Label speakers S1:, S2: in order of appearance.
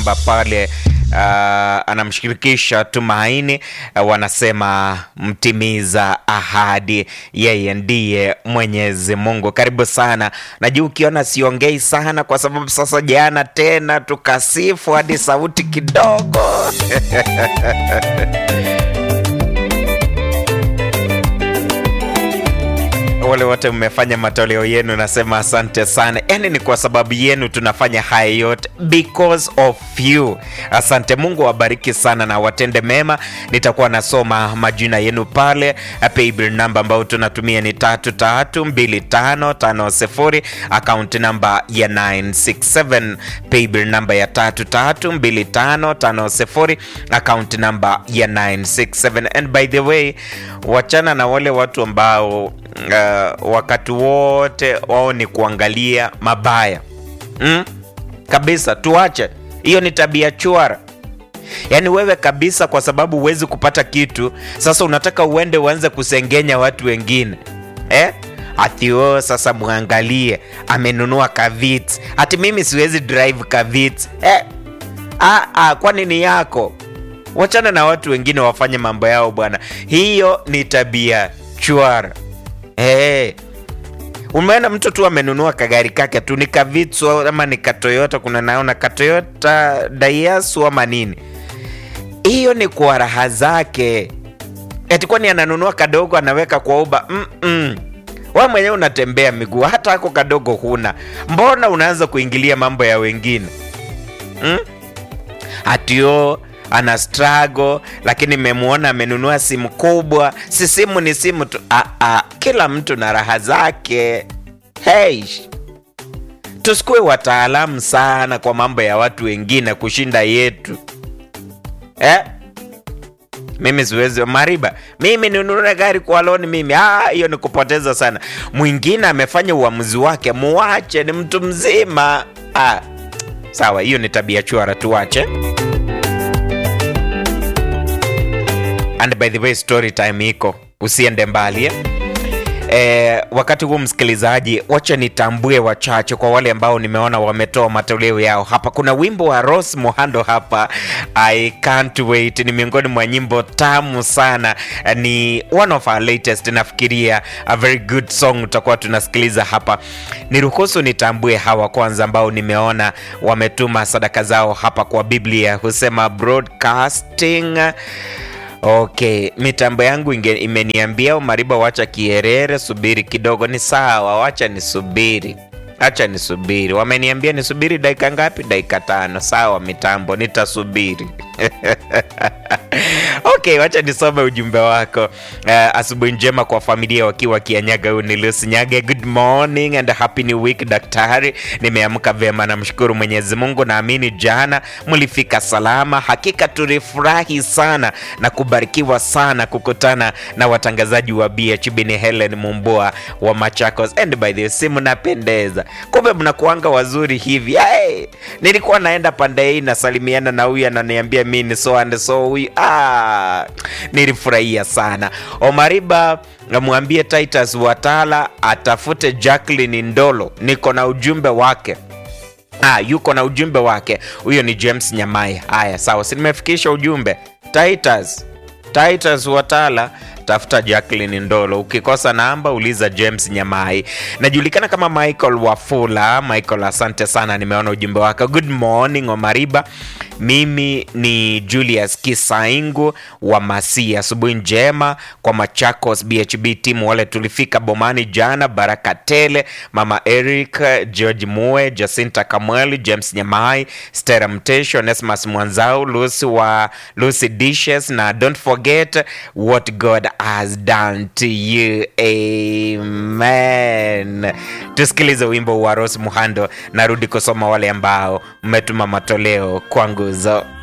S1: namba pale uh, anamshirikisha Tumaini uh, wanasema mtimiza ahadi, yeye ndiye Mwenyezi Mungu. Karibu sana. Najua ukiona siongei sana, kwa sababu sasa jana tena tukasifu hadi sauti kidogo wale wote mmefanya matoleo yenu, nasema asante sana. Yani ni kwa sababu yenu tunafanya haya yote, because of you. Asante. Mungu awabariki sana na watende mema. Nitakuwa nasoma majina yenu pale. Paybill namba ambayo tunatumia ni tatu tatu mbili tano tano sifuri, account namba ya 967. Paybill namba ya tatu tatu mbili tano tano sifuri, account namba ya 967. And by the way, wachana na wale watu ambao Uh, wakati wote wao ni kuangalia mabaya mm? Kabisa, tuache hiyo, ni tabia chwara. Yaani wewe kabisa, kwa sababu huwezi kupata kitu, sasa unataka uende uanze kusengenya watu wengine eh? Ati o sasa mwangalie amenunua kavits, ati mimi siwezi drive kavits eh? Ah, ah, kwani ni yako? Wachana na watu wengine wafanye mambo yao bwana, hiyo ni tabia chwara. Hey, umeona mtu tu amenunua kagari kake tu ni kavitsu ama ni katoyota, kuna naona katoyota Daihatsu ama nini, hiyo ni kwa raha zake. Eti kwani ananunua kadogo anaweka kwa uba? mm -mm. Wewe mwenyewe unatembea miguu, hata ako kadogo huna, mbona unaanza kuingilia mambo ya wengine mm? Atio ana struggle lakini memwona amenunua simu kubwa. Si simu ni simu tu. Ah, ah, kila mtu na raha zake. Hey, tusikuwe wataalamu sana kwa mambo ya watu wengine kushinda yetu eh? Mimi siwezi Mariba, mimi ninunue gari kwa loni mimi. Ah, hiyo ni kupoteza sana. Mwingine amefanya uamuzi wake, muache, ni mtu mzima. Ah, sawa, hiyo ni tabia chwara, tuache. And by the way, story time iko, usiende mbali eh? E, wakati huu msikilizaji, wacha nitambue wachache kwa wale ambao nimeona wametoa matoleo yao hapa. Kuna wimbo wa Rose Muhando hapa, I can't wait, ni miongoni mwa nyimbo tamu sana, ni one of our latest, nafikiria a very good song tutakuwa tunasikiliza hapa. Niruhusu nitambue hawa kwanza ambao nimeona wametuma sadaka zao hapa kwa Biblia, husema broadcasting Okay, mitambo yangu inge, imeniambia Mariba, wacha kierere, subiri kidogo. Ni sawa, wacha nisubiri, acha nisubiri. Wameniambia nisubiri dakika ngapi? Dakika tano. Sawa mitambo, nitasubiri. Okay, wacha nisome ujumbe wako. Uh, asubuhi njema kwa familia wakiwa Kianyaga. Huyu ni Lucy Nyage. Good morning and happy new week daktari. Nimeamka vyema, namshukuru Mwenyezi Mungu. Naamini jana mlifika salama. Hakika tulifurahi sana na kubarikiwa sana kukutana na watangazaji wa BHB. Ni Helen Mumbua wa Machakos. And by the way, si mnapendeza, kumbe mnakuanga wazuri hivi. Hey, nilikuwa naenda pande hii nasalimiana na huyu ananiambia mimi ni so and so huyu ah, nilifurahia sana. Omariba mwambie Titus Watala atafute Jacqueline Ndolo, niko na ujumbe wake. Ah, yuko na ujumbe wake. Huyo ni James Nyamai. Haya, sawa, si nimefikisha ujumbe. Titus Titus Watala tafuta Jacqueline Ndolo. Ukikosa namba uliza James Nyamai. Najulikana kama Michael Wafula. Michael, asante sana, nimeona ujumbe wako. Good morning Omariba, mimi ni Julius Kisaingu wa Masia. Asubuhi njema kwa Machakos BHB timu wale tulifika bomani jana. Baraka tele, mama Eric, George Mue, Jacinta Kamweli, James Nyamai, Stera Mtesho, Nesmas Mwanzau, Lucy wa Lucy Dishes na don't forget what God has done to you. Amen. Tusikilize wimbo wa Rose Muhando, narudi kusoma wale ambao mmetuma matoleo kwa nguzo.